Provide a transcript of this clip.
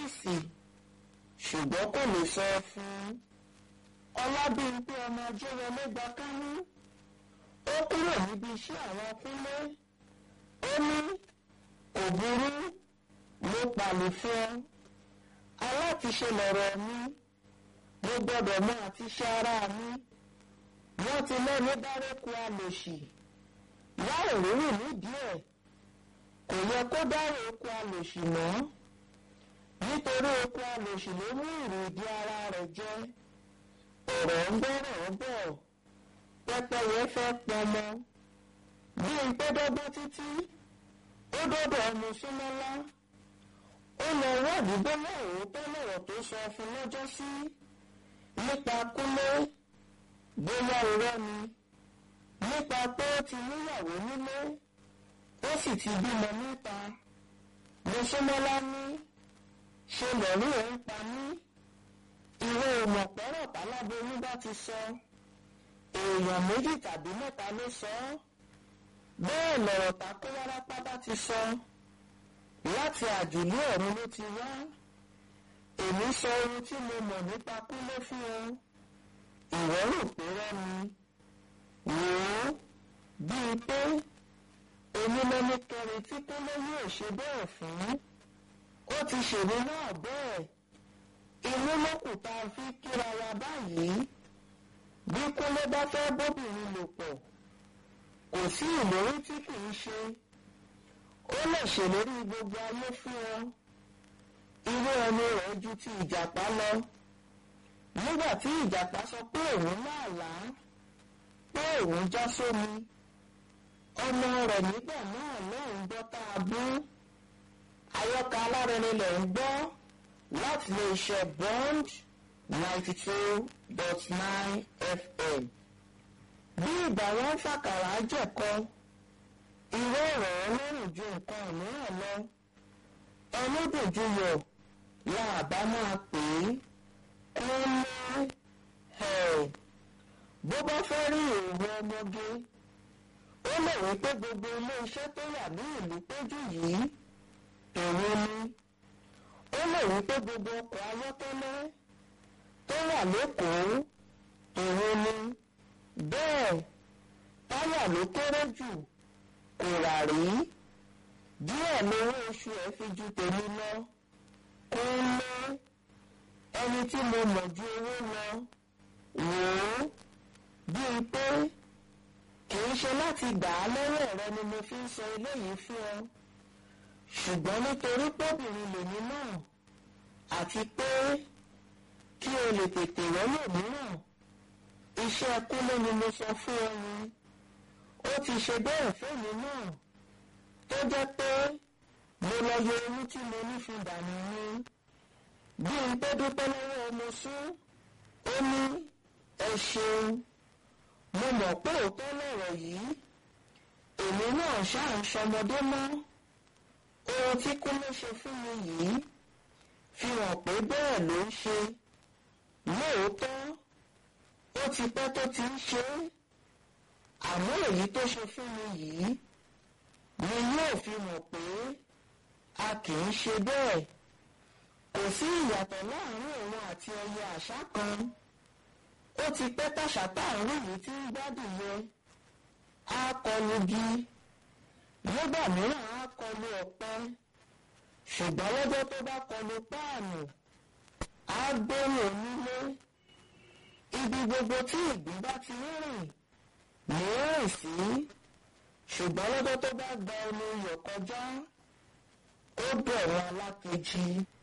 ọ́fíìsì ṣùgbọ́n kò lè sọ fún ọlábíyìnpé ọmọ ajéwọlé gba kánú ó kúrò níbi iṣẹ́ àwọn kúnlé ó ní kò burú mo pàlè fún ọ alátiṣe lọ̀rọ̀ mi mo gbọ́dọ̀ mọ àtiṣe ara mi wọ́n ti lẹ́nu dárẹ́kun alòṣì láì rírì nídìí ẹ̀ kò yẹ kó dárò oko alòṣì mọ́ nítorí oko alòṣì ló mú ìròdì ara rẹ̀ jẹ ọ̀rọ̀ ń bọ̀rọ̀ bọ̀ pẹ́pẹ́yẹ fẹ́ pọnmọ bí n pé dọ́gbọ́n títí ó dọ́dọ̀ ọmọ súnmọ́lá ó lọ wádìí bọ́lá òótọ́ lọ̀rọ̀ tó sọ fún lọ́jọ́ sí nípa kúlé bóyá irọ́ ni nípa pé ó ti níyàwó nílé ó sì ti bímọ níta mọ́sọ́mọ́lá ní ṣe lẹ́rú ẹ̀ ń pa mí ìwé ìmọ̀pẹ́rọ̀ táláboyún bá ti sọ èèyàn méjì tàbí mẹ́ta ló sọ ọ́ bẹ́ẹ̀ lọ̀rọ̀ takó wárápá bá ti sọ láti àjùlé ọ̀run ló ti wá èmi sọ ohun tí mo mọ̀ nípa kúlé fún ọ ìwọ rò pé rọ́ mi wò ó bíi pé èmi lẹni kẹrin tí kúnlé yóò ṣe bẹ́ẹ̀ fún ó ti ṣèlú náà bẹ́ẹ̀ inú lókùn tá a fi kíra wa báyìí bí kúnlé bá fẹ́ bóbìnrin lò pọ̀ kò sí ìlérí tí kì í ṣe ó lè ṣèlérí gbogbo ayé fún ọ irú ẹni rẹ̀ ju ti ìjàpá lọ nígbà tí ìjàpá sọ pé òun náà là á pé òun já sómi ọmọ rẹ̀ nígbà náà lóun gbọ́ tá a bú àyọkà alárẹ̀ni lẹ̀ ń gbọ́ láti lè ṣe bond ninety two dot nine fm bí ìgbà wọn fàkàrà jẹ̀kọ irú ọ̀rọ̀ ọlọ́run ju nǹkan mìíràn lọ ẹlẹ́dùnjúyọ̀ la àbá máa pè é kúnlé ẹ̀ bó bá fẹ́ rí èrò ọmọge ó lè wí pé gbogbo ilé iṣẹ́ tó wà ní ìlú péjú yìí èrò ni ó lè wí pé gbogbo ọkọ̀ ayọ́kẹ́lẹ́ tó wà lẹ́kọ̀ọ́ èrò ni bẹ́ẹ̀ táyà ló kéré jù kò rà rí díẹ̀ lówó oṣù ẹ̀ fi ju tèmi lọ kó lé ẹni tí mo mọ̀ ju owó lọ wò ó bíi pé kì í ṣe láti gbà á lọ́wọ́ rẹ ni mo fi ń sọ eléyìí fún ọ ṣùgbọ́n nítorí pọ́bìnrin lèmi náà àti pé kí o lè tètè rọ́lò mìíràn iṣẹ́ kúlé ni mo sọ fún ọ ni ó ti ṣe bẹ́ẹ̀ fẹ́mi náà tó jẹ́ pé mo lọ yọ oyún tí mo ní fi dànù ni bí n pé dúpẹ́ lọ́wọ́ ọmọ sún ó ní ẹ ṣeun mo mọ̀ pé òótọ́ lọ̀rọ̀ yìí èmi náà ṣáà ń ṣọmọdé mọ́ ohun tí kúlé ṣe fún mi yìí fi hàn pé bẹ́ẹ̀ ló ń ṣe lóòótọ́ ó ti pẹ́ tó ti ń ṣe é àmọ́ èyí tó ṣe fún mi yìí ni yóò fi hàn pé a kì í ṣe bẹ́ẹ̀ kò sí ìyàtọ̀ láàrin òun àti ẹyẹ àṣá kan ó ti pẹ́ tàṣà táàrú yìí tí ń gbádùn yẹ á kọlu gi nígbà mìíràn á kọlu ọ̀pẹ ṣùgbọ́n lọ́jọ́ tó bá kọlu páànù á gbóhùn onílé ibi gbogbo tí ìgbín bá ti rìn ní rìn sí ṣùgbọ́n lọ́jọ́ tó bá gba omi iyọ̀ kọjá ó bẹ̀rù alákejì.